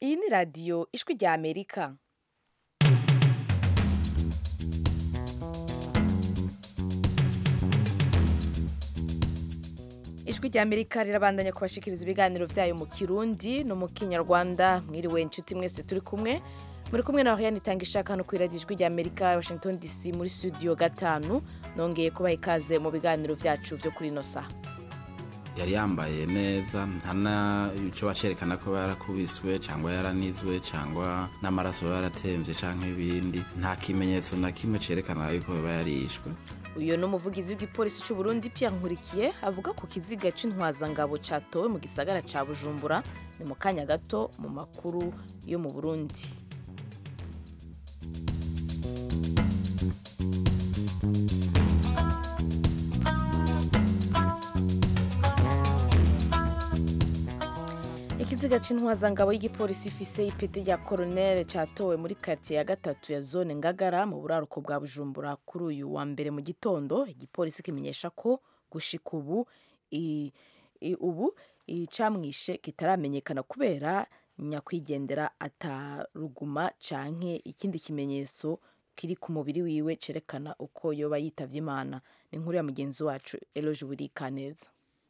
iyi ni radiyo ijwi rya amerika ijwi rya amerika rirabandanya kubashikiriza ibiganiro byayo mu kirundi no mu kinyarwanda mwiriwe inshuti mwese turi kumwe muri kumwe na Oriane itanga ishaka hano kuri radiyo ijwi rya amerika washington dc muri studio gatanu nongeye kubaha ikaze mu biganiro byacu byo kuri ino saha yari yambaye neza ntana icyo bacerekana ko yarakubiswe cyangwa yaranizwe cyangwa n'amaraso yaratemvye cyangwa ibindi nta kimenyetso na kimwe cerekana yuko yaba yarishwe uyu ni umuvugizi w'igipolisi cy'u Burundi Pierre Nkurikiye avuga ku kiziga c'intwazangabo catowe mu gisagara ca Bujumbura ni mu kanya gato mu makuru yo mu Burundi ikiziga c'intwazangabo y'igipolisi ifise ipeti rya koronere catowe muri quartier ya gatatu ya zone ngagara mu buraruko bwa bujumbura kuri uyu wa mbere mu gitondo igipolisi kimenyesha ko gushika ubu i- i- ubu icamwishe kitaramenyekana kubera nyakwigendera ataruguma canke ikindi kimenyetso kiri ku mubiri wiwe cerekana uko yoba yitavye imana ni inkuru ya mugenzi wacu eloge burikaneza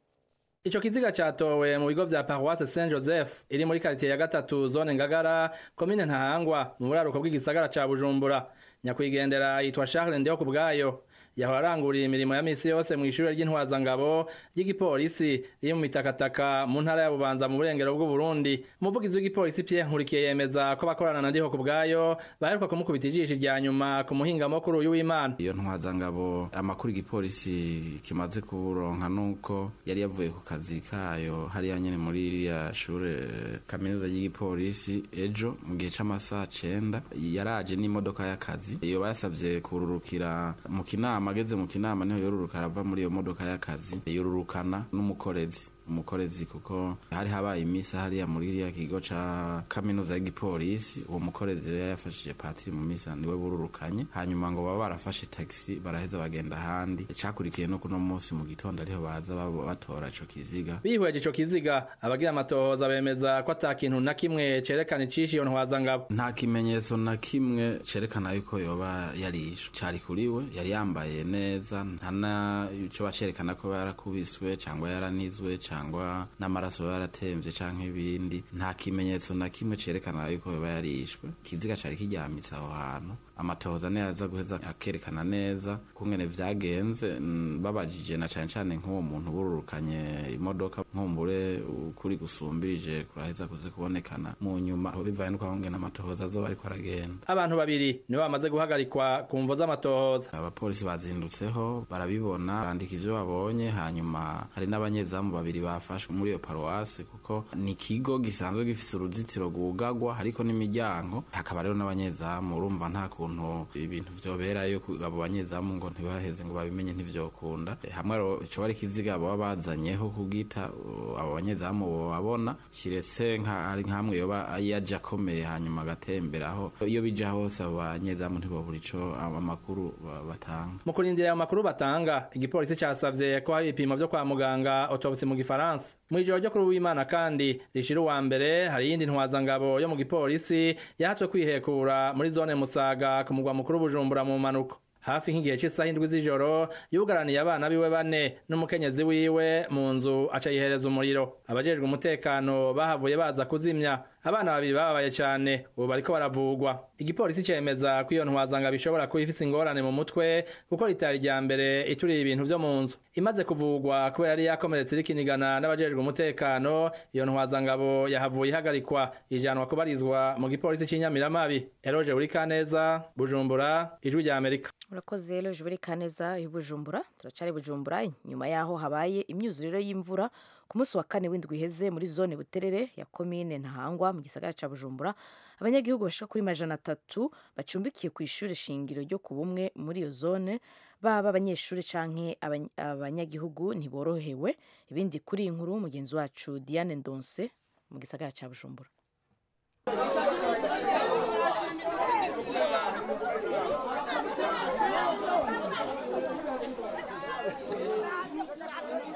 Ico kiziga catowe mu bigo vya Paroisse Saint Joseph iri muri quartier ya gatatu zone Ngagara komine Ntahangwa mu buraruko bw'igisagara ca Bujumbura nyakwigendera yitwa Charles Ndeho kubwayo yahora arangurira imirimo ya misi yose mu ishure ry'intwazangabo ry'igipolisi riri mu mitakataka mu ntara ya Bubanza mu burengero bw'u Burundi umuvugizi w'igipolisi Pierre Nkurikiye yemeza ko bakorana na Ndeho kubwayo baheruka kumukubita ijisho rya nyuma ku muhingamo kuri uyu w'Imana iyo ntwazangabo amakuru igipolisi kimaze kuronka nuko yari yavuye ku kazi kayo hariya nyene muri iriya shure kaminuza y'igipolisi ejo mu gihe c'amasaha cenda yaraje n'imodoka y'akazi iyo basavye kururukira mu kinama ageze mu kinama niho yoruruka arava muri iyo modoka y'akazi yorurukana n'umukorezi umukorezi kuko hari habaye imisi hariya muri iriya kigo ca kaminuza y'igipolisi uwo mukorezi rero yafashije patiri mu misi niwe bururukanye hanyuma ngo baba barafashe taxi baraheza bagenda ahandi cakurikiye no kuno munsi mu gitondo ariho baza babo batora ico kiziga bihweje ico kiziga abagira amatohoza bemeza ko ata kintu na kimwe cerekana icishe iyo ntwazangabo nta kimenyetso na kimwe cerekana yuko yoba yarishwe cari kuriwe yari yambaye neza ntana ico bacerekana ko yarakubiswe cyangwa yaranizwe cyangwa n'amaraso yaratemvye canke ibindi nta kimenyetso na kimwe cerekana yuko yoba yarishwe ikiziga cari kiryamitse aho hantu amatohoza niyo aza guheza akerekana neza kungene vyagenze mm, babajije na cane cane nk'uwo muntu bururukanye imodoka nkumbure ukuri gusumbirije kuraheza kuze kubonekana mu nyuma bivaye nuko ahongena amatohoza azoba ariko aragenda abantu babiri nibo bamaze guhagarikwa ku mvo z'amatohoza abapolisi bazindutseho barabibona barandika ivyo babonye hanyuma hari n'abanyezamu babiri bafashwe muri iyo paruwase kuko ni ikigo gisanzwe gifise uruzitiro rwugagwa hariko n'imiryango hakaba rero n'abanyezamu urumva nta kuntu ibintu vyoberayo ku- abo banyezamu ngo ntibaheze ngo babimenye ntivyokunda Eh, hamwe rero ico bari ikiziga baba bazanyeho kugita uh, abo banyezamu bobabona kiretse nka hari nkamwe yoba yaje akomeye hanyuma agatemberaho iyo bija hose abo banyezamu ntibobura ico amakuru ba- batanga mu kurindira ayo makuru batanga igipolisi casavye ko hari ibipimo vyo kwa muganga autopsi mu gifaransa mw'ijoro ryo kuri uwimana kandi rishira uwa mbere hari iyindi ntwazangabo yo mu gipolisi yahatswe kwihekura muri zone musaga ku mugwa mukuru bujumbura mu mpanuka hafi nk'igihe cy'isaha indwi z'ijoro yugaraniye abana biwe bane n'umukenyezi wiwe mu nzu aca yihereza umuriro abajejwe umutekano bahavuye baza kuzimya abana babiri bababaye cyane ubu bariko baravugwa igipolisi cemeza ko iyo ntwazanga bishobora kuba ifise ingorane mu mutwe kuko ritari rya mbere ituriye ibintu vyo mu nzu imaze kuvugwa kubera yari yakomeretse rikinigana n'abajejwe umutekano iyo ntwazangabo yahavuye ihagarikwa ijanwa kubarizwa mu gipolisi c'inyamiramabi eroje urikaneza bujumbura ijwi rya amerika urakoze rero jubure kaneza y'ubujumbura turacari bujumbura nyuma yaho habaye imyuzurire y'imvura ku munsi wa kane w'indwi iheze muri zone buterere ya komine ntahangwa mu gisagara ca bujumbura abanyagihugu bashika kuri majana atatu bacumbikiye ku ishure shingiro ryo ku bumwe muri iyo zone baba abanyeshuri canke abany- abanyagihugu ntiborohewe ibindi kuri iyi nkuru mugenzi wacu diane ndonse mu gisagara ca bujumbura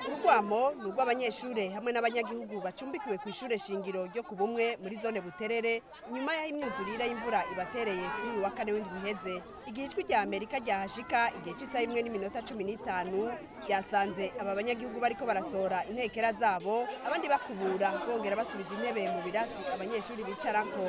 urwamo ni urw'abanyeshure hamwe n'abanyagihugu bacumbikiwe ku ishure shingiro ryo ku bumwe muri zone buterere inyuma y'aho imyuzurire y'imvura ibatereye kuri uyu wa kane w'indwi uheze igihe ijwi rya amerika ryahashika igihe cy'isaha imwe n'iminota cumi n'itanu ryasanze aba banyagihugu bariko barasohora intekera zabo abandi bakubura bongera basubiza intebe mu birasi abanyeshuri bicarako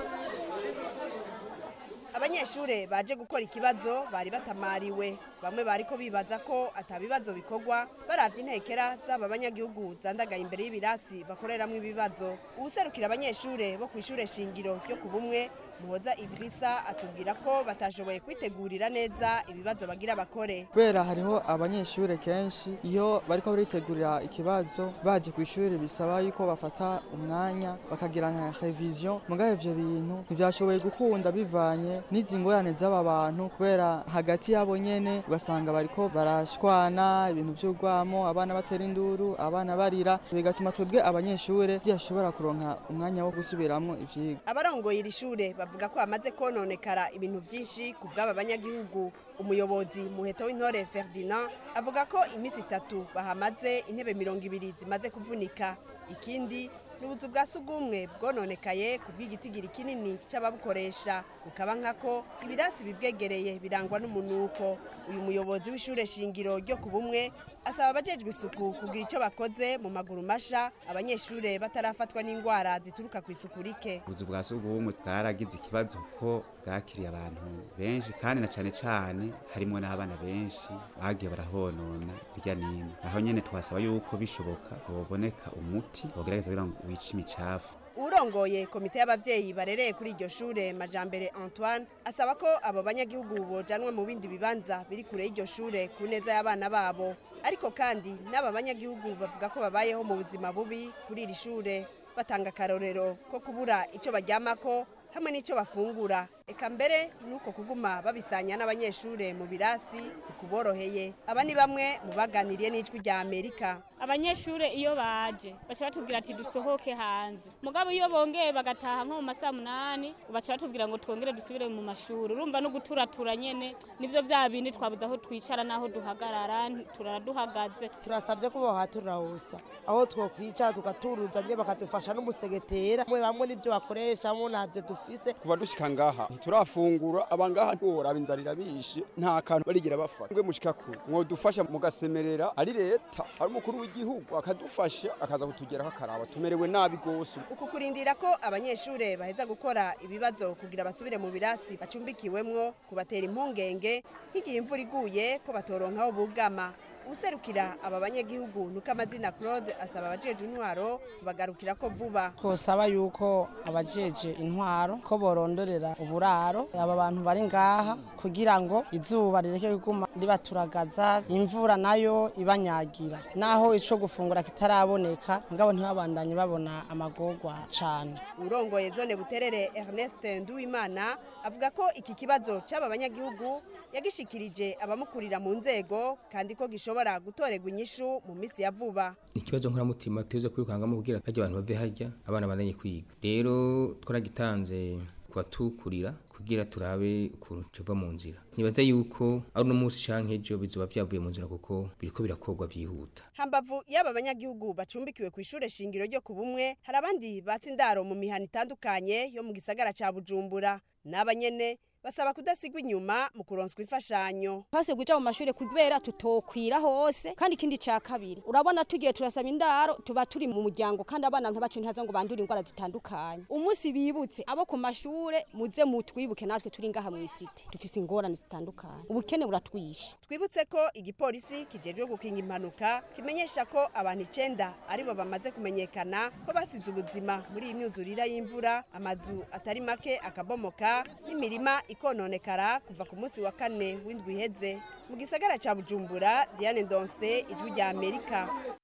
abanyeshure baje gukora ikibazo bari batamariwe bamwe bariko bibaza ko atabibazo bikorwa baravye intekera z'aba banyagihugu zandagaye imbere y'ibirasi bakoreramwo ibibazo uwuserukira abanyeshure bo kw'ishure shingiro ryo ku bumwe muhoza idirisa atubwira ko batashoboye kwitegurira neza ibibazo bagira bakore kubera hariho abanyeshure kenshi iyo bariko baritegurira ikibazo baje ku ishuri bisaba yuko bafata umwanya bakagira nka revision mugahe ivyo bintu ntivyashoboye gukunda bivanye n'izi ngorane z'aba bantu kubera hagati yabo nyene ugasanga bariko barashwana ibintu vy'urwamo abana batera induru abana barira bigatuma twebwe abanyeshure tudashobora kuronka umwanya wo gusubiramwo ivyigwa abarongoye iri shure bavuga ko hamaze kononekara ibintu byinshi ku bw'aba banyagihugu umuyobozi muheto w'intore ferdinand avuga ko iminsi itatu bahamaze intebe mirongo ibiri zimaze kuvunika ikindi n'ubuzu bwa sugumwe bwononekaye ku bw'igitigiri kinini c'ababukoresha bukaba nkako ibirasi bibwegereye birangwa n'umunuko uyu muyobozi w'ishure shingiro ryo ku bumwe asaba abajejwe isuku kugira ico bakoze mu maguru masha abanyeshure batarafatwa n'indwara zituruka ku isuku rike ubuzu bwa sugumwe bwaragize ikibazo ko bwakiriye abantu benshi kandi na cane cane harimwo n'abana benshi bagiye barahonona hirya n'ino aho nyene twasaba yuko bishoboka hoboneka umuti wogerageza kugira ngo wice imicafu urongoye komite y'abavyeyi barereye kuri iryo shure majambere antoine asaba ko abo banyagihugu bojanwa mu bindi bibanza biri kure y'iryo shure ku neza y'abana babo ariko kandi n'aba banyagihugu bavuga ko babayeho mu buzima bubi kuri iri shure batanga akarorero ko kubura ico baryamako hamwe n'ico bafungura eka mbere nuko kuguma babisanya n'abanyeshure mu birasi bikuboroheye aba ni bamwe mu baganiriye n'ijwi rya amerika abanyeshure iyo baje baca batubwira ati dusohoke hanze mugabo iyo bongeye bagataha nko mu masaha munani baca batubwira ngo twongere dusubire mu mashuri urumva no guturatura nyene nivyo vya bindi twabuze aho twicara n'aho duhagarara turara duhagaze turasabye ko bohaturahusa aho twokwicara tugaturuza nye bakadufasha n'umusegetera mwe bamwe n'ivyo bakoresha mo ntavyo dufise kuva dushika ngaha ntiturafungura abangaha ntiworaba inzara irabishe nta kantu barigira bafata mwe mushika kure mwodufasha mugasemerera ari leta ari umukuru w'igihugu akadufasha akaza kutugeraho akaraba tumerewe nabi gose uku kurindira ko abanyeshure baheza gukora ibibazo kugira basubire mu birasi bacumbikiwemwo kubatera impungenge nk'igihe imvura iguye ko batoronka aho bugama userukira aba banyagihugu nuko amazina claude asaba abajeje intwaro kubagarukira ko vuba twosaba yuko abajeje intwaro ko borondorera uburaro aba bantu bari ngaha kugira ngo izuba rireke kuguma ribaturagaza imvura nayo ibanyagira naho ico gufungura kitaraboneka ngabo ntibabandanye babona amagorwa cane urongoye zone buterere ernest nduwimana avuga ko iki kibazo c'aba banyagihugu yagishikirije abamukurira mu nzego kandi ko gishobora gutorerwa inyishu mu misi ya vuba ikibazo nkoramutima tuze kwirukangamo kugira hajya abantu bave hajya abana bandanye kwiga rero twaragitanze kubatukurira kugira turabe ukuntu tuva mu nzira nibaza yuko ari uno munsi canke ejo bizoba vyavuye mu nzira kuko biriko birakorwa vyihuta hambavu y'aba banyagihugu bacumbikiwe ku ishure shingiro ryo ku bumwe hari abandi batse indaro mu mihana itandukanye yo mu gisagara ca bujumbura n'aba nyene basaba kudasigwa inyuma mu kuronswa imfashanyo twase guja mu mashure kubera tutokwira hose kandi ikindi ca kabiri urabona tugiye turasaba indaro tuba turi mu muryango kandi abana ntibacu ntihaza ngo bandure indwara zitandukanye umunsi bibutse abo ku mashure muze mutwibuke natwe turi ngaha mw'isite dufise ingorane zitandukanye ubukene buratwishe twibutse ko igipolisi kijejwe gukinga impanuka kimenyesha ko abantu icenda aribo bamaze kumenyekana ko basize ubuzima muri iyi myuzurira y'imvura amazu atari make akabomoka n'imirima ikononekara kuva ku munsi wa kane w'indwi iheze mu gisagara ca bujumbura diane ndonse ijwi rya amerika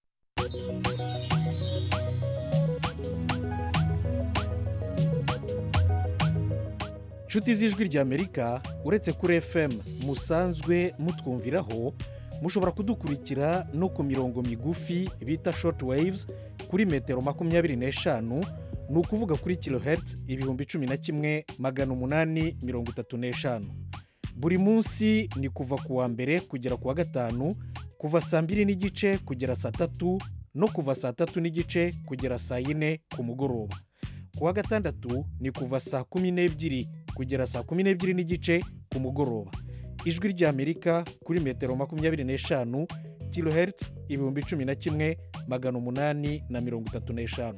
inshuti z'ijwi rya amerika uretse kuri fm musanzwe mutwumviraho mushobora kudukurikira no ku mirongo migufi bita short waves kuri metero makumyabiri n'eshanu ni ukuvuga kuri kilohertz ibihumbi cumi na kimwe magana umunani mirongo itatu n'eshanu buri munsi ni kuva ku wa mbere kugera ku wa gatanu kuva saa mbiri n'igice kugera saa tatu no kuva saa tatu n'igice kugera saa yine ku mugoroba ku wa gatandatu ni kuva saa kumi n'ebyiri kugera saa kumi n'ebyiri n'igice ku mugoroba ijwi ry'amerika kuri metero makumyabiri n'eshanu kilohertz ibihumbi cumi na kimwe magana umunani na mirongo itatu n'eshanu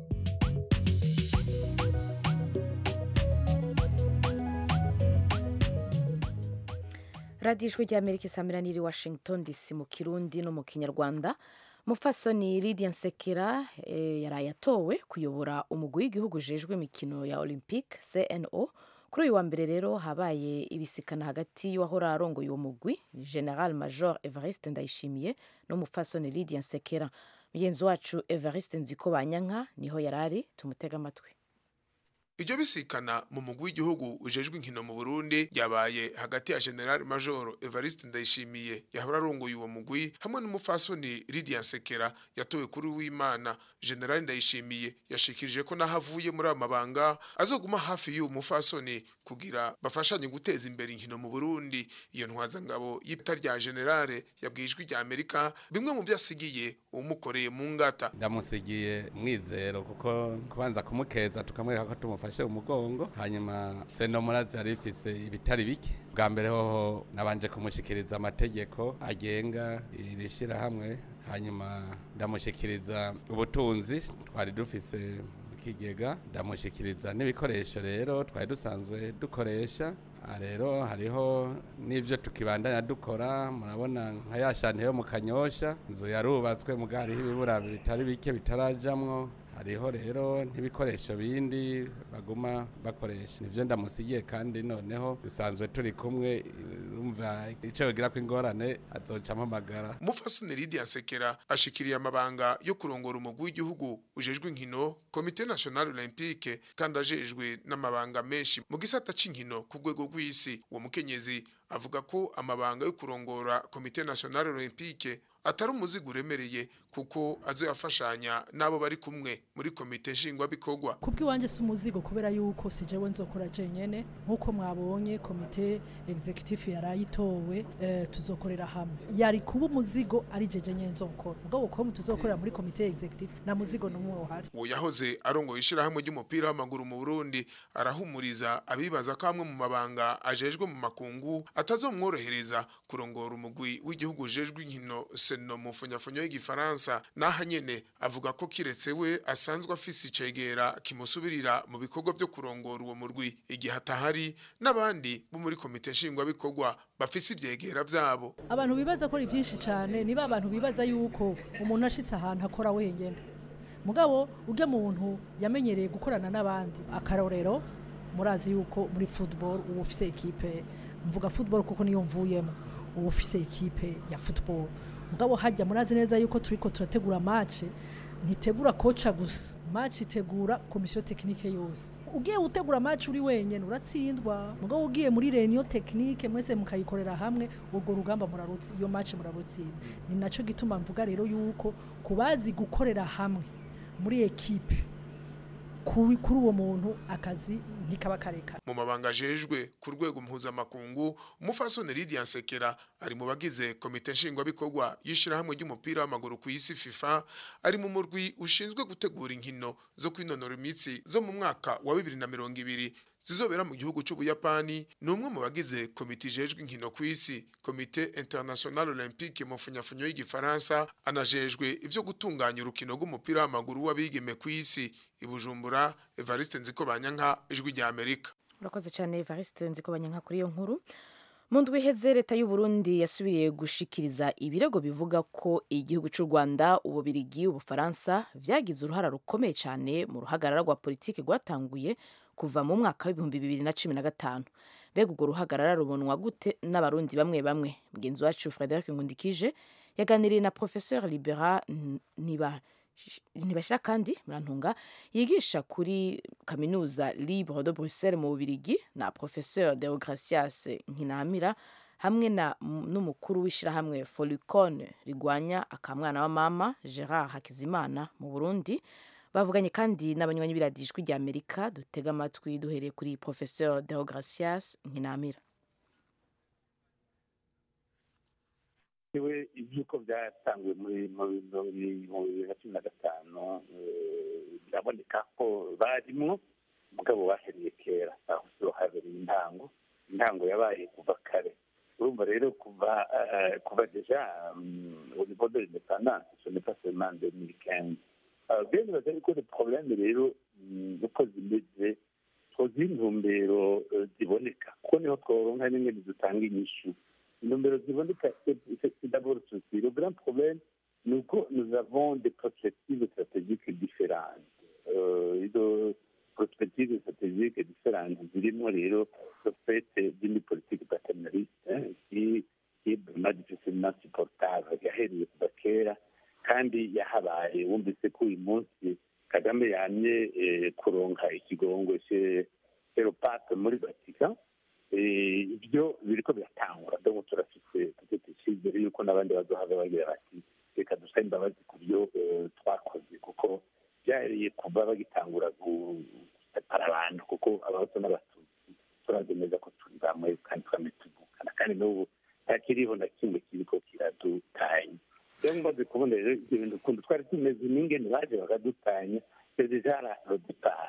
radiyo ijwi ry'amerika isamira n'iri washington dc mu kirundi no mu kinyarwanda mufasoni lidia nsekera eh, yaraye atowe kuyobora umugwi w'igihugu ujejwe imikino ya olympique cno kuri uyu wa mbere rero habaye ibisikana hagati y'uwahora arongoye uwo mugwi general major evariste ndayishimiye n'umufasoni lidia nsekera mugenzi wacu evariste nziko banyanka niho yarari tumutega amatwi iryo bisikana mu mugwi w'igihugu ujejwe inkino mu Burundi ryabaye hagati ya General Major Evariste Ndayishimiye yahora arongoye uwo mugwi hamwe n'umufasoni Lydia Sekera yatowe kuri w'Imana General Ndayishimiye yashikirije ko naho avuye muri aya mabanga azoguma hafi y'uwo mufasoni kugira bafashanye guteza imbere inkino mu Burundi iyo ntwazangabo y'ipita rya General yabwijwe rya Amerika bimwe mu byasigiye umukoreye mu ngata ndamusigiye mwizero kuko kubanza kumukeza tukamwereka ko tumufashe umugongo hanyuma seno murazi yari ifise ibitari bike bwa mbere hoho nabanje kumushikiriza amategeko agenga iri shirahamwe hanyuma ndamushikiriza ubutunzi twari dufise mu kigega ndamushikiriza n'ibikoresho rero twari dusanzwe dukoresha aha rero hariho n'ibyo tukibandanya dukora murabona nka ya shanti yo mu kanyosha inzu yarubatswe muga hariho ibibura bitari bike bitarajamwo hariho rero n'ibikoresho bindi baguma bakoresha nivyo ndamusigiye kandi noneho dusanzwe turi kumwe urumva ico yogira ko ingorane azoca ampamagara umufasoni Lydia Sekera ashikiriye amabanga yo kurongora umugwi w'igihugu ujejwe inkino komite national olympique kandi ajejwe n'amabanga menshi mu gisata c'inkino ku rwego rw'isi uwo mukenyezi avuga ko amabanga yo kurongora komite national olympique atari umuzigo uremereye kuko azoyafashanya n'abo bari kumwe muri komite nshingwabikorwa kubw'iwanjye si umuzigo kubera yuko si jewe nzokora jenyene nk'uko mwabonye komite executive yarayitowe eh, tuzokorera hamwe yari kuba umuzigo ari je jenyene nzokora ubwo ko tuzokorera muri komite executive na muzigo n'umwe uhari uwo yahoze arongoye ishirahamwe ry'umupira w'amaguru mu Burundi arahumuriza abibaza ko amwe mu mabanga ajejwe mu makungu atazomworohereza kurongora umugwi w'igihugu ujejwe inkino seno mu funyafunyo y'igifaransa naha nyene avuga ko kiretse we asanzwe afise icegera kimusubirira mu bikorwa byo kurongora uwo murwi igihe atahari n'abandi bo muri komite nshingwabikorwa bafise ivyegera vyabo abantu bibaza ko ari byinshi cyane niba abantu bibaza yuko umuntu ashitse ahantu akora wenyene mugabo ujya muntu yamenyereye gukorana n'abandi akarorero murazi yuko muri football uwo ufise ekipe mvuga football kuko niyo mvuyemo uwo ufise ekipe ya football mugabo hajya murazi neza yuko turiko turategura match ntitegura koca gusa match itegura komisiyo tekinike yose ugiye gutegura match uri wenyene uratsindwa mugabo ugiye muri reunion tekinike mwese mukayikorera hamwe urwo rugamba murarutsi iyo match murarutsinda ni naco gituma mvuga rero yuko kubazi gukorera hamwe muri ekipe kuri kuri uwo muntu akazi ntikaba kareka mu mabanga ajejwe ku rwego mpuzamakungu umufasoni Lydia Nsekera ari mu bagize komite nshingwabikorwa y'ishirahamwe ry'umupira w'amaguru ku isi FIFA ari mu murwi ushinzwe gutegura inkino zo kwinonora imitsi zo mu mwaka wa bibiri na mirongo ibiri zizobera mu gihugu c'ubuyapani ni umwe mu bagize komite ijejwe inkino ku isi komite international olympique mu funyafunyo y'igifaransa anajejwe ivyo gutunganya urukino rw'umupira w'amaguru w'abigeme ku isi ibujumbura evariste nziko banyanka ijwi rya amerika urakoze cyane evariste nziko banyanka kuri iyo nkuru mu ndwi iheze leta y'u Burundi yasubiriye gushikiriza ibirego bivuga ko igihugu cy'u Rwanda ububirigi ubufaransa vyagize uruhara rukomeye cyane mu ruhagarara rwa politiki rwatanguye kuva mu mwaka w'ibihumbi bibiri na cumi na gatanu mbega urwo ruhagarara rubonwa gute n'abarundi bamwe bamwe mugenzi wacu frederic nkundikije yaganiriye na professeur libera niba ntibashyira kandi murantunga yigisha kuri kaminuza libre de bruxelles mu bubirigi na professeur deogracias nkinamira hamwe na n'umukuru w'ishyirahamwe folicone rigwanya akamwana wa mama gerard hakizimana mu burundi bavuganye kandi n'abanywanyi b'iradijwi rya amerika dutega amatwi duhereye kuri professeur deogracias nkinamira iwe iby'uko byatanguye muri mu bihumbi bibiri na cumi na gatanu eh, biraboneka ko barimwo mugabo bahereye kera aho siho habereye intango intango yabaye kuva kare urumva rero kuva eh, kuva deja mm, au niveau de l'indépendance ce n'est pas seulement en 2015 Euh, bien nibaza yuko le problème rero mm, uko zimeze twoziha intumbero eh, ziboneka kuko niho tworonka n'ingene dutanga inyishu intumbero ziboneka c'est c'est d'abord ceci le grand problème ni uko nous avons des perspectives stratégiques différentes euh, izo perspectives stratégiques différentes zirimo rero le fait d'une politique paternaliste hein, qui qui est vraiment difficilement supportable yahereye kuva kera kandi yahabaye wumvise ko uyu munsi kagame yamye eh, kuronka ikigongo cye eropape muri vatican Eh, ibyo biriko biratangura donc turafise tutete icyizere yuko n'abandi bazohava bagira bati reka dusabe imbabazi ku byo eh, twakoze kuko byariye kuva bagitangura gusepara abantu kuko abahutu n'abatutsi turazi neza ko turi bamwe kandi twame tuvukana kandi n'ubu ntakiriho na kimwe kiriko kiradutanya rero mbaze kubona rero ibyo bintu ukuntu twari tumeze n'ingene baje bakadutanya c'est déjà la départ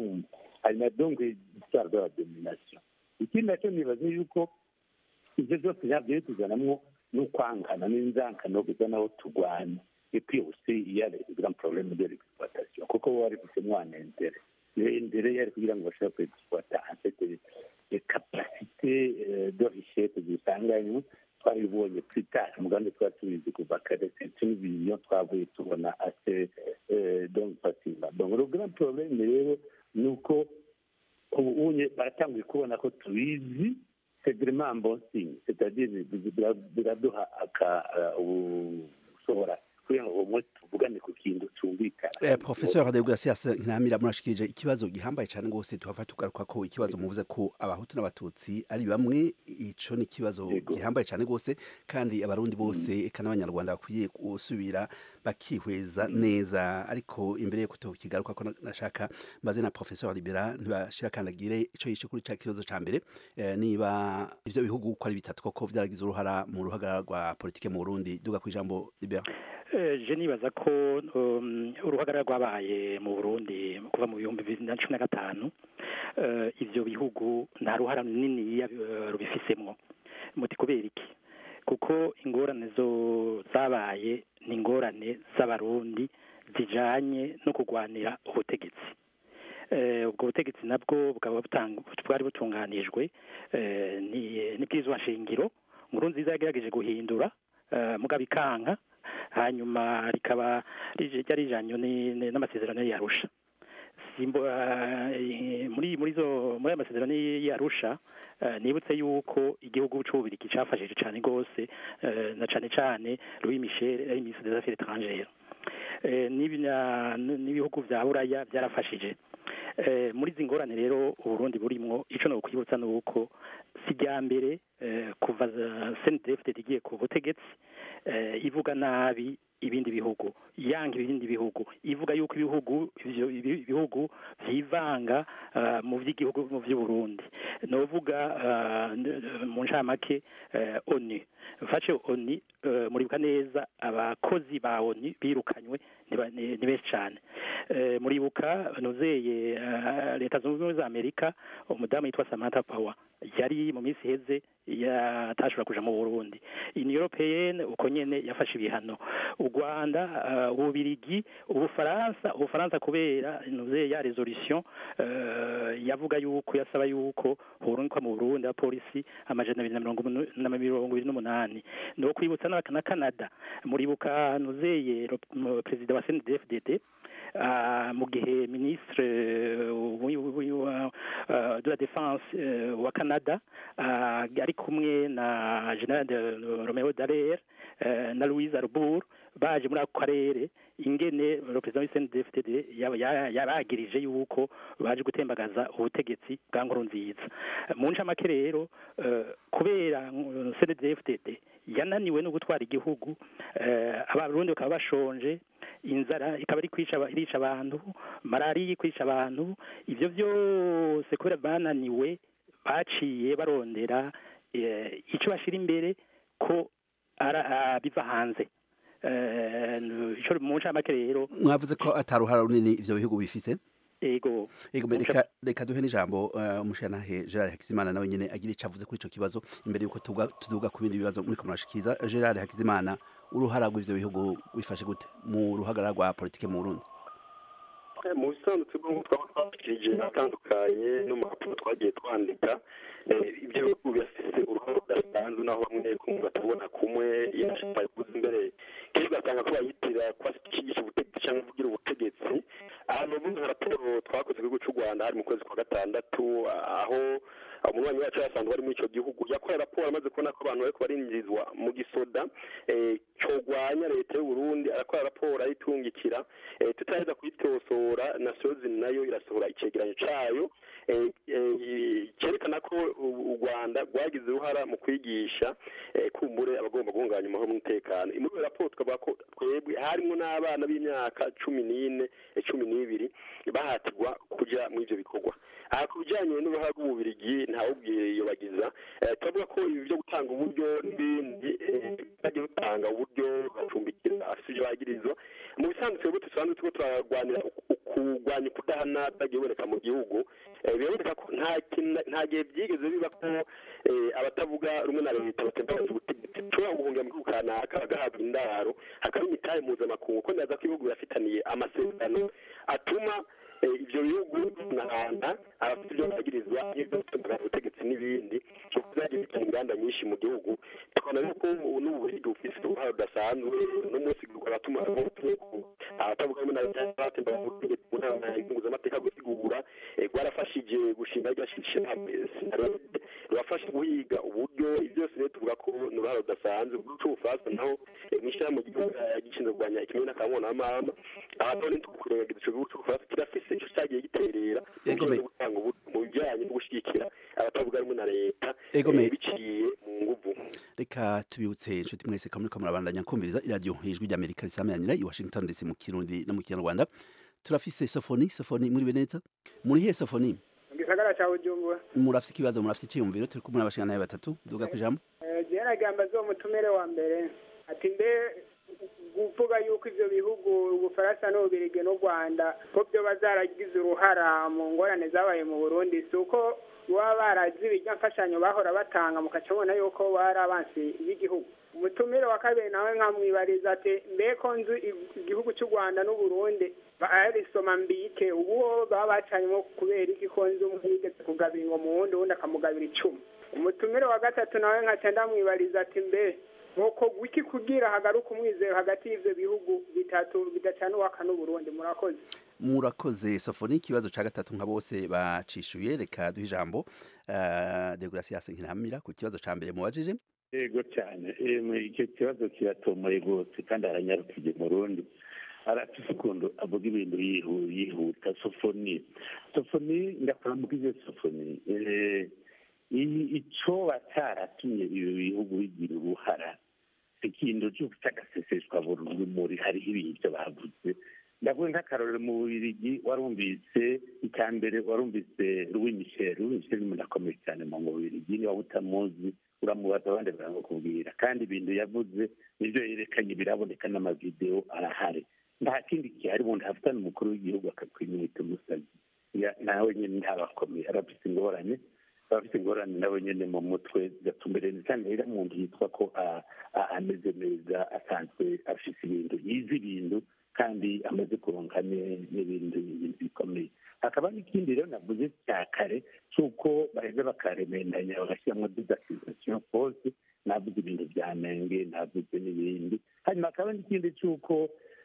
hanyuma donc histoire de la domination ikindi nacyo nibaze yuko ibyo byose byabyo bituzanamwo n'ukwangana n'inzankano kuza naho turwana et puis aussi il y a le grand problème de l'exploitation kuko bo bari gufite intérêt intérêt yari kugira ngo bashobore kwexploita en fait les capacités euh, de richesse zisanganywe twabibonye plus tard umugambi twari tubizi kuva kare c'est une vision twavuye tubona assez euh, donc facilement donc le grand problème rero ni uko ubu unye baratanguye kubona ko tubizi c'est vraiment un bon signe c'est-à-dire bira- biraduha aka ushobora kugira ngo umwe tuvugane ku kintu cyumvikana Eh, Professor de Gracias Ntamira murashikije ikibazo gihambaye cyane gose tuhava tugaruka ko ikibazo muvuze ko abahutu n'abatutsi ari bamwe ico ni ikibazo gihambaye cyane gose kandi abarundi bose eka n'abanyarwanda bakwiye gusubira bakihweza neza ariko imbere yuko tukigaruka ko nashaka maze na Professor Libera ntibashira kandagire ico yishe kuri ca kibazo ca mbere eh, niba ivyo bihugu uko ari bitatu koko vyaragize uruhara mu ruhagarara rwa politike mu Burundi duga kwijambo Libera Eh, je nibaza ko um, uruhagarara rwabaye mu Burundi kuva mu bihumbi bibiri na cumi na gatanu eh, ivyo bihugu nta ruhara runini rubifisemwo muti kubera iki kuko ingorane zo zabaye ni ingorane z'abarundi zijanye no kurwanira ubutegetsi Eh, ubwo butegetsi nabwo bukaba butang- bwari butunganijwe eh, ni- n'ibwirizwa nshingiro nkuru nziza yagerageje guhindura eh, mugabo ikanka hanyuma rikaba rije- ryari rijanye ni- ni- n'amasezerano y'arusha simbo eh, muri muri zo muri ayo masezerano y'arusha eh, nibutse yuko igihugu c'ububirigi cafashije cane gose eh, na cane cane Louis Michel ari ministre des affaires étrangères Eh, n'ibi- na- n'ibihugu vya buraya byarafashije Eh, muri izi ngorane rero uburundi burimwo ico no kwibutsa ni uko si rya mbere eh, kuva CNDF igiye ku butegetsi eh, ivuga nabi ibindi bihugu yanga ibindi bihugu ivuga yuko ibihugu ivyo ibi- ibihugu vyivanga uh, mu vy'igihugu mu vy'uburundi novuga uh, n- mu ncamake uh, oni mfashe oni uh, muribuka neza abakozi ba oni birukanywe ni ba- ni ni benshi cane uh, muribuka nuzeye uh, leta zunze ubumwe za amerika umudamu yitwa samantha power yari mu minsi iheze yatashobora kuja mu burundi union européenne uko nyene yafashe ibihano u rwanda uh, ububirigi ubufaransa ubufaransa kubera nuze ya resolution uh, yavuga yuko yasaba yuko horunka mu burundi abapolisi amajana abiri na mirongo umu- na mirongo ibiri n'umunani no kwibutsa na na canada muribuka nuzeye ro- mu- perezida wa cndfdd uh, mu gihe ministre uh, wi- wi- wa- uh, de la défense uh, wa canada uh, ari kumwe na general de romeo dallaire uh, na louise arbour baje muri ako karere ingene le president w'CNDD-FDD yaba- ya- yaragirije yuko baje gutembagaza ubutegetsi bwa nkuru nziza mu ncamake rero eh, kubera mm, CNDD-FDD yananiwe no gutwara igihugu eh, abarundi bakaba bashonje inzara ikaba iri kwica aba- irica abantu malariya iri kwica abantu ivyo vyose kubera bananiwe baciye barondera eh, ico bashira imbere ko ara- ah, biva hanze Eh, ico mu ncamake rero mwavuze ko ataruhara runini ivyo bihugu bifise ego Ego Mu reka reka duhe n'ijambo uh, umushanahe Gerard Hakizimana nawe nyene agira ico avuze kuri ico kibazo imbere yuko tuvuga tuduga ku bindi bibazo muri kumurashikiza Gerard Hakizimana uruhara rw'ivyo bihugu bifashe gute mu ruhagarara rwa politike mu Burundi Eh, mu bisanzwe twebwe twaba twashikirije atandukanye no mu raporo twagiye twandika eh, ibyo bihugu birafise uruhare rudasanzwe naho bamwe kumwe batabona kumwe yashaka kuza imbere kenshi ugasanga ko bayitira ko ashigisha ubutegetsi cyangwa kugira ubutegetsi ahantu ubundi nka raporo twakoze ku gihugu cy'u rwanda hari mu kwezi kwa gatandatu aho umunywanyi wacu yasanzwe ari muri icyo gihugu yakoreye raporo amaze kubona ko abantu bariko barinjirizwa mu gisoda eh, cogwanya leta y'u Burundi arakora raporo ayitungikira eh, tutaheza kuyitosora nasozi nayo irasohora icegeranyo cayo eh, eh, cerekana ko u u Rwanda rwagize uruhara mu kwigisha eh, kumbure abagomba guhungabanya amahoro n'umutekano muri iyo raporo tukavuga ko twebwe harimwo n'abana b'imyaka cumi n'ine eh, cumi n'ibiri bahatirwa kuja muri ivyo bikorwa aha ku bijanye n'uruhara rw'ububirigi ntawubwiye yobagiza eh, turavuga ko ibi byo gutanga uburyo n'ibindi eh, bagiye gutanga uburyo bacumbikira afise ivyo bagirizwa mu bisanzwe twebwe dusanzwe turiko turarwanira kurwanya ukudahana byagiye biboneka mu gihugu eh, biraboneka ko nta kintu- nta gihe byigeze biba ko eh, abatavuga rumwe na leta batembereza ubutegetsi ushobora guhungira mu gihugu kanaka bagahabwa indaro hakaba imitahe mpuzamakungu ko ndaza ko ibihugu birafitaniye amasezerano atuma eh, ivyo bihugu binahana abafite ibyo bagirizwa n'ibyo gutembera ubutegetsi n'ibindi cyo kuzagira bitanga inganda nyinshi mu gihugu tukabona yuko ubu n'ubuhigi bufise uruhare rudasanzwe no munsi abatuma abatavuga rumwe na leta batembera ubutegetsi mu nama mpuzamategeko gusigura eh, rwarafashije gushinga rya shirahamwe sinarode rurafasha guhiga uburyo ibyo byose rero tuvuga ko ni uruhare rudasanzwe mu gihugu c'ubufaransa naho eh, mw'ishirahamwe ry'igihugu eh, gishinzwe kurwanya ikimenyane n'akamona n'amahama aha none tukurengagiza ico gihugu c'ubufaransa kirafise ico cagiye giterera mu bijanye no gutanga uburyo mu bijanye no gushigikira abatavuga rumwe na leta Ego eh, me- biciye mu nguvu reka tubibutse inshuti mwese ko muriko murabandanya kumviriza iradiyo ijwi ry'amerika risameranira i washington dc mu kirundi no mu kinyarwanda turafise sofoni sofoni muribe neza muri he sofoni mu gisagara cya bujumbura murafise ikibazo murafise iciyumviro turi kumwe n'abashinganaye batatu duga ku ijambo jena gamba zo mutumire wa mbere ati mbe kuvuga yuko ivyo bihugu ubufaransa n'ububirigi n'u rwanda ko byo bazaragize uruhara mu ngorane zabaye mu burundi si uko baba barazi ibirya mfashanyo bahora batanga mukaca mubona yuko bari abansi b'igihugu umutumire wa kabiri nawe nkamwibariza ati mbe ko nzu igihugu cy'u rwanda n'uburundi barisoma mbike ubu baba bacanyemo kubera iki ko nzi umwe yigeze kugabira ngo mu wundi uwundi akamugabira icumi umutumire wa gatatu nawe nkaca ndamwibariza ati mbe nuko wiki kugira hagaruka umwizero hagati y'ivyo bihugu bitatu bidacana uwaka n'uburundi murakoze murakoze sofoni ikibazo ca gatatu nka bose bacishuye reka duhe ijambo uh, degrasias nkiramira ku kibazo ca mbere mubajije yego cyane Emwe, icyo kibazo kiratomoye rwose kandi aranyarukije mu rundi arafise ukuntu avuga ibintu yihu- yihuta sofoni sofoni ndakuramukije sofoni Eh, i- icoba caratumye ibi bihugu bigira uruhara si ikintu cyo cy'agaseseshwa rumuri hariho ibintu bavuze ndavuga nk'akarorero mu bubirigi warumvise icya mbere warumvise louis michel louis michel ni umuntu akomeye cyane mu bubirigi niba utamuzi uramubaza abandi baramukubwira kandi ibintu yavuze nibyo yerekanye biraboneka n'amavidewo arahari nta kindi gihari umuntu afitana umukuru w'igihugu akakwimwita umusazi Ya- nawe nyine ntabakomeye arafite ingorane abafite ingorane nawe nyine mu mutwe gatumbereye cyane rero umuntu yitwa ko a- a- ameze neza asanzwe afite ibintu yize ibintu kandi amaze kuronka ne- n'ibintu ibintu bikomeye hakaba n'ikindi rero navuze cya kare cy'uko baheza bakaremendanya bagashyiramo didakizasiyo pose navuze ibintu bya nenge navuze n'ibindi hanyuma hakaba n'ikindi cy'uko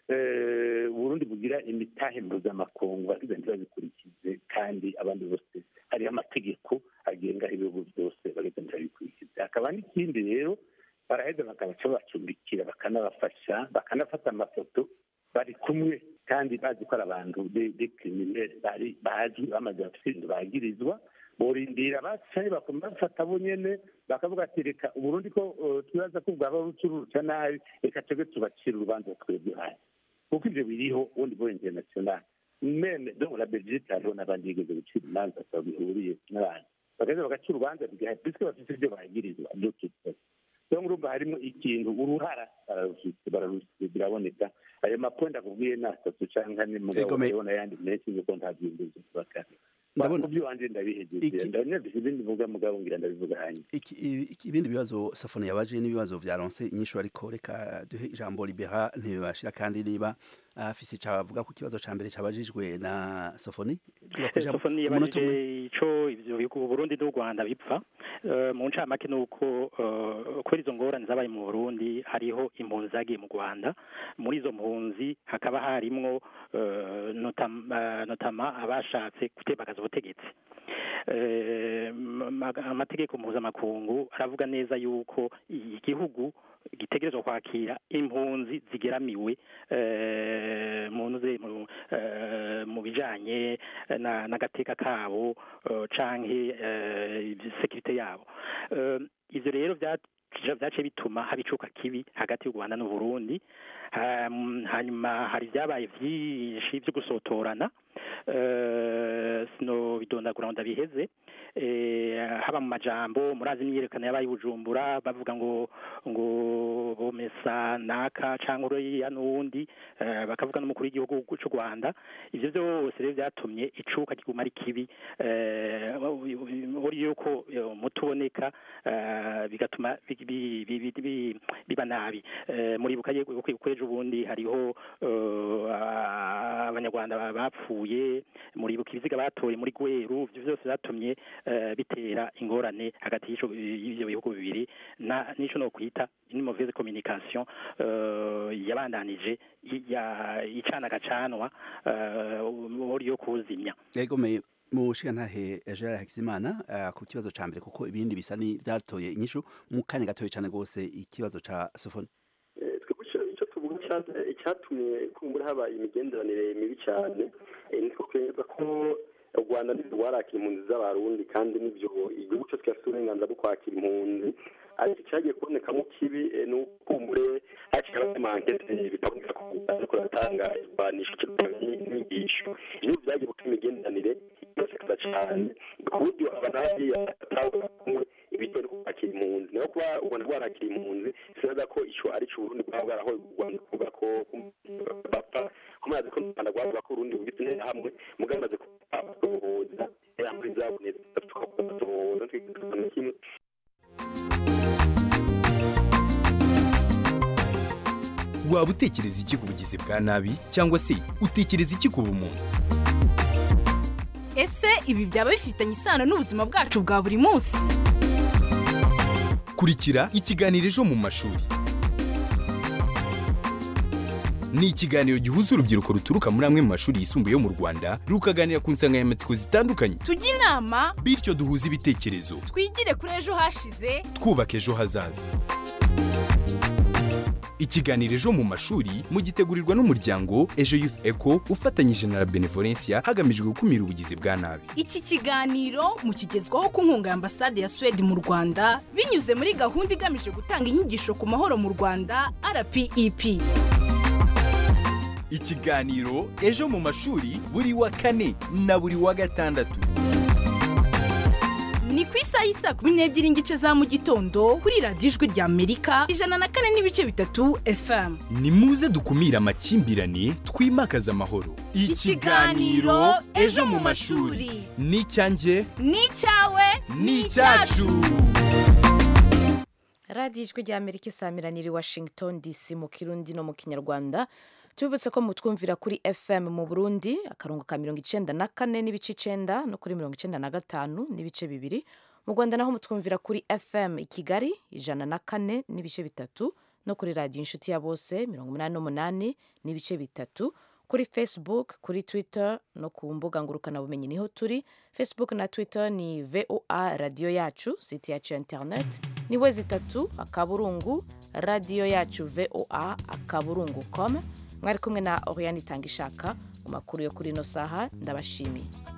eh, uburundi bugira imitahe mpuzamakungu bagize ntibabikurikize kandi abandi bose hariho amategeko agenga ibihugu byose bageze ntibabikurikize hakaba n'ikindi rero baraheza bakabaca babacumbikira bakanabafasha bakanafata amafoto bari kumwe kandi bazi ko ari abantu de criminel bari bazi bamaze bafite ibintu bagirizwa borindira bacaye bafata bo nyene bakavuga ati reka uburundi ko eh, twibaza ko bwaba bucururuca nabi reka twebwe tubacira urubanza twebwe hasi kuko ivyo biriho ubundi bwo international meme donc la belgique hariho n'abandi bigeze gucira imanza bihuriye n'abantu bagaheza bagaca urubanza bigaha puisque bafite ibyo bagirizwa by'ututse rero urumva harimo ikintu uruhara bararufite bararufite biraboneka ayo maponda akubwiye ni atatu cyangwa ane mugabo Egome. urabona ayandi menshi yuko nta byinjizo bakana Ndabona- mu by'iwanjye ndabihejeje ndabona ibindi mvuga mugabo ngira ndabivuga hanyuma Iki- iki- ibindi bibazo safone yabaje n'ibibazo vya ronse inyishu ariko reka duhe ijambo libera ntibashira kandi niba afise ico avuga ku kibazo ca mbere cabajijwe na sofoni sofoni yabajije ico ivyo bihugu Burundi n'u Rwanda bipfa Eh, mu ncamake ni uko eh, kubera izo ngorane zabaye mu Burundi hariho impunzi zagiye mu Rwanda muri izo mpunzi hakaba harimwo eh, notam- eh, notama abashatse gutembagaza ubutegetsi Eh, ma- amategeko mpuzamakungu aravuga neza yuko igihugu gitegerezwa kwakira impunzi zigeramiwe eh, mu ntuze mu eh, mu bijanye na n'agateka kabo eh, canke eh, sekirite yabo Eh, ivyo rero vya vyace bituma haba icuka kibi hagati y'u Rwanda n'u Burundi Ham- hanyuma hari vyabaye vyinshi vyo gusotorana eh, sino bidondagura ngo ndabiheze eh, haba mu majambo murazi imyiyerekano yabaye i Bujumbura bavuga ngo ngo bomesa naka canke uriya n'uwundi eh, bakavuga n'umukuru w'igihugu c'u Rwanda ivyo vyose rero vyatumye icuka kiguma ari kibi eh, uri yuko eh, umuti uboneka eh, bigatuma bi- bi- bi- bi- bi- biba nabi Eh, muribuka yuko yuko ejo bundi hariho eh, abanyarwanda bapfuye muribuka ibiziga batoye muri gweru ivyo vyose vyatumye eh, bitera ingorane hagati y'ico- y'ivyo bihugu bibiri na nico no kwita une mauvaise communication eh, yabandanije i- ya- icana gacanwa uri yo kuzimya egome mushiga ntahe Gerard Hakizimana eh, ku kibazo ca mbere kuko ibindi bisa ni vyatoye inyishu mu kanya gatoye cane gose ikibazo ca sofoni Eh, twebwe ico- ico tuvuga cyane icyatumye kumbura haba imigenderanire mibi cyane eh, ni twemeza ko u rwanda nibyo rwarakira impunzi z'abarundi kandi nibyo igihugu cyose kirafite uburenganzira bwo kwakira impunzi ariko icyagiye kubonekamo kibi eh, ni ukumbure haciye abamankete bikaboneka ko ariko ratanga irwanisho n'inyigisho ibyo byagiye gutuma imigenderanire isekeza cyane ku buryo abanabi batanga kumwe ibijyanye no kwakira impunzi naho kuba u rwanda rwarakira impunzi sinaza ko ico ari cyo uburundi bwaba bwarahoye u rwanda kuvuga ko bapfa kumazi ko u rwanda rwavuga ko urundi bugitse neza hamwe mugabo maze kubohoza yambaye zabonetse tukabohoza twikana kimwe waba utekereza iki ku bugizi bwa nabi cyangwa se utekereza iki ku bumuntu ese ibi byaba bifitanye isano n'ubuzima bwacu bwa buri munsi kurikira ikiganiro ejo mu mashuri ni ikiganiro gihuza urubyiruko ruturuka muri amwe mu mashuri yisumbuye yo mu rwanda rukaganira ku nsanganyamatsiko zitandukanye tujye inama bityo duhuze ibitekerezo twigire kuri ejo hashize twubaka ejo hazaza ikiganiro ejo mu mashuri mugitegurirwa n'umuryango ejo youth eco ufatanyije na la benevolencia hagamijwe gukumira ubugizi bwa nabi iki kiganiro mukigezwaho ku nkunga ya ambasade ya suwede mu rwanda binyuze muri gahunda igamije gutanga inyigisho ku mahoro mu rwanda rpep ikiganiro ejo mu mashuri buri wa kane na buri wa gatandatu ni ku isaha y'isa kumi n'ebyiri n'igice za mu gitondo kuri radiyo ijwi rya amerika ijana na kane n'ibice bitatu fm ni muze dukumire amakimbirane twimakaze amahoro Ikiganiro Ejo mu mashuri. ni icyanjye ni icyawe ni icyacu radiyo ijwi rya amerika isamiraniye i washington dc mu kirundi no mu kinyarwanda tubibutse ko mutwumvira kuri fm mu burundi akarongo ka mirongo icenda na kane n'ibice icenda no kuri mirongo icenda na gatanu n'ibice bibiri mu rwanda naho mutwumvira kuri fm i kigali ijana na kane n'ibice bitatu no kuri radiyo inshuti ya bose mirongo umunani n'umunani n'ibice bitatu kuri facebook kuri twitter no ku mbuga ngurukanabumenyi niho turi facebook na twitter ni voa radiyo yacu site yacu ya internet ni we zitatu akaburungu radiyo yacu voa akaburungu com mwari kumwe na oriane itanga ishaka mu makuru yo kuri ino saha ndabashimiye